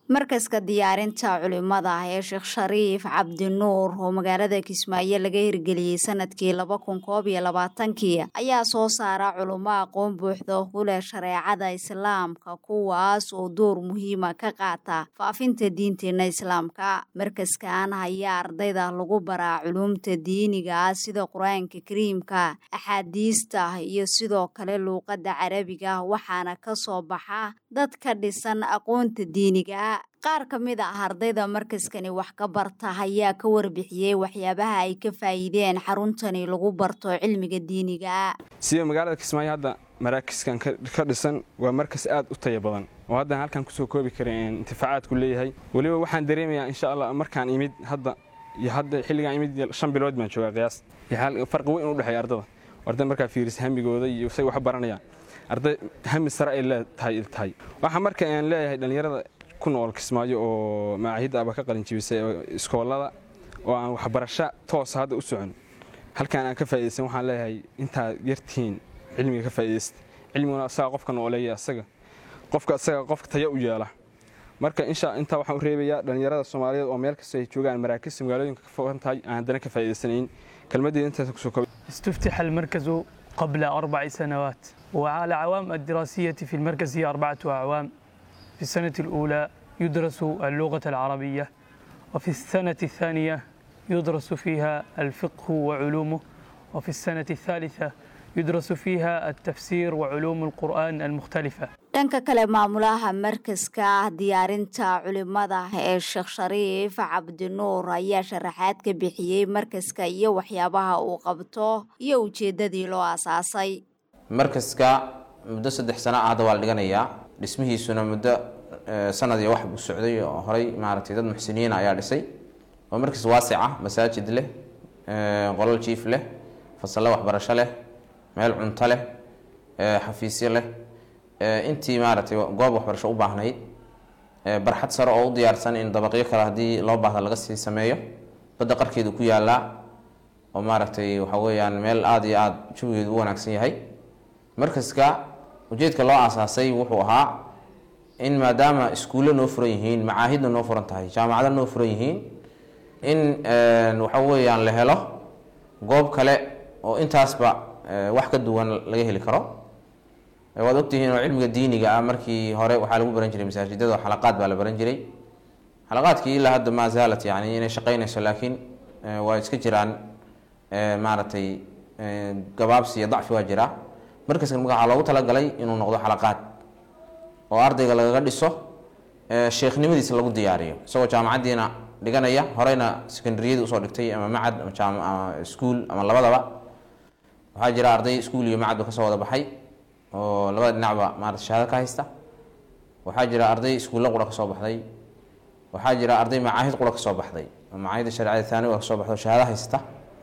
markaska diyaarinta culimada ee sheekh shariif cabdinuur oo magaalada kismaayo laga hirgeliyey sanadkii laba kun koob iyo labaatankii ayaa soo saara culimo aqoon buuxda ku leh shareecada islaamka kuwaas oo door muhiima ka qaata faafinta diinteena islaamka markaskan ayaa ardayda lagu baraa culumta diiniga sida qur-aanka kariimka axaadiista iyo sidoo kale luuqadda carabiga waxaana ka soo baxa dad ka dhisan aqoonta diiniga qaar ka mid ah ardayda markaskani wax ka barta ayaa ka warbixiyey waxyaabaha ay ka faa'iideen xaruntani lagu barto cilmiga diiniga sida magaalada kismaayo hadda maraakiskan ka dhisan waa markas aad u taya badan oo haddaan halkan kusoo koobi karin intifaacaadku leeyahay weliba waxaan dareemayaa insha allah markaan imid hadda iyo hadda xilligaan imid shan bilood baan joogaa qiyaas farqi weyn u dhexeeya ardada arday markaa fiiris hamigooda iyo say wax baranayaan arday hami sare ay leetahay tahay waxaa marka aan leeyahay dhallinyarada ku nool kismaayo oo macaahidda aba ka qalinjibisay iskoolada oo aan waxbarasho toosa hadda u socon halkaan aan ka faa'idaysan waxaan leeyahay intaad yartihiin cilmiga ka faa'idaysta cilmiguna asaga qofka nooleeya asaga qofka asaga qofka taya u yeela marka insha intaa waxaan u reebayaa dhallinyarada soomaaliyeed oo meel kasta ay joogaan maraakista magaalooyinka ka fogan tahay aan haddana ka faa'idaysanayn kelmaddeeda intaas kusoo koob استفتح المركز قبل أربع سنوات وعلى العوام الدراسية في المركز هي أربعة أعوام في السنة الأولى يدرس اللغة العربية وفي السنة الثانية يدرس فيها الفقه وعلومه وفي السنة الثالثة يدرس فيها التفسير وعلوم القرآن المختلفة dhanka kale maamulaha markaska diyaarinta culimada ee sheekh shariif cabdinuur ayaa sharaxaad ka bixiyey markaska iyo waxyaabaha uu qabto iyo ujeeddadii loo asaasay markaska muddo saddex sano ah hadda waa la dhiganayaa dhismihiisuna muddo sanad iyo wax buu socday oo horay maaragtay dad muxsiniina ayaa dhisay waa markas waasic ah masaajid leh qolal jiif leh fasallo waxbarasho leh meel cunto leh xafiisyo leh intii maaragtay goob waxbarasho u baahnayd barxad sare oo u diyaarsan in dabaqyo kale haddii loo baahda laga sii sameeyo badda qarkeedu ku yaalaa oo maaragtay waxa weeyaan meel aada iyo aada jawigeedu u wanaagsan yahay markaska ujeedka loo aasaasay wuxuu ahaa in maadaama iskuullo noo furan yihiin macaahidna noo furan tahay jaamacado noo furan yihiin in waxa weeyaan la helo goob kale oo intaasba wax ka duwan laga heli karo waad ogtihiin oo cilmiga diiniga ah markii hore waxaa lagu baran jiray masaajidada xalaqaad baa la baran jiray xalaqaadkii ilaa hadda maa zaalat yani inay shaqeynayso laakiin waa iska jiraan maaragtay gabaabsi iyo dacfi waa jiraa markaskan marka waxaa loogu talagalay inuu noqdo xalaqaad oo ardayga lagaga dhiso sheekhnimadiisa lagu diyaariyo isagoo jaamacaddiina dhiganaya horeyna secondaryadii usoo dhigtay ama macad ama iskuol ama labadaba waxaa jira arday iskuol iyo macadba kasoo wada baxay oo labada dhinacba maarata shahaado ka haysta waxaa jira arday iskuulla qura kasoo baxday waxaa jira arday macaahid qura kasoo baxday oo macaahidda shareecada taaniga kasoo baxda oo shahaado haysta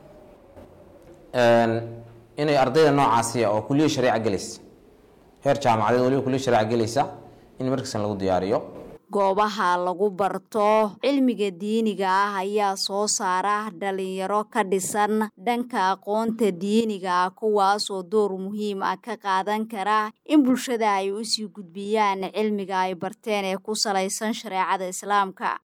inay ardayda noocaasiya oo kuliya shareeca gelaysa heer jaamacadeed waliba kuliya shareeca gelaysa in markaskan lagu diyaariyo goobaha lagu barto cilmiga diiniga ah ayaa soo saara dhalinyaro ka dhisan dhanka aqoonta diiniga ah kuwaasoo door muhiim ah ka qaadan kara in bulshada ay usii gudbiyaan cilmiga ay barteen ee ku salaysan shareecada islaamka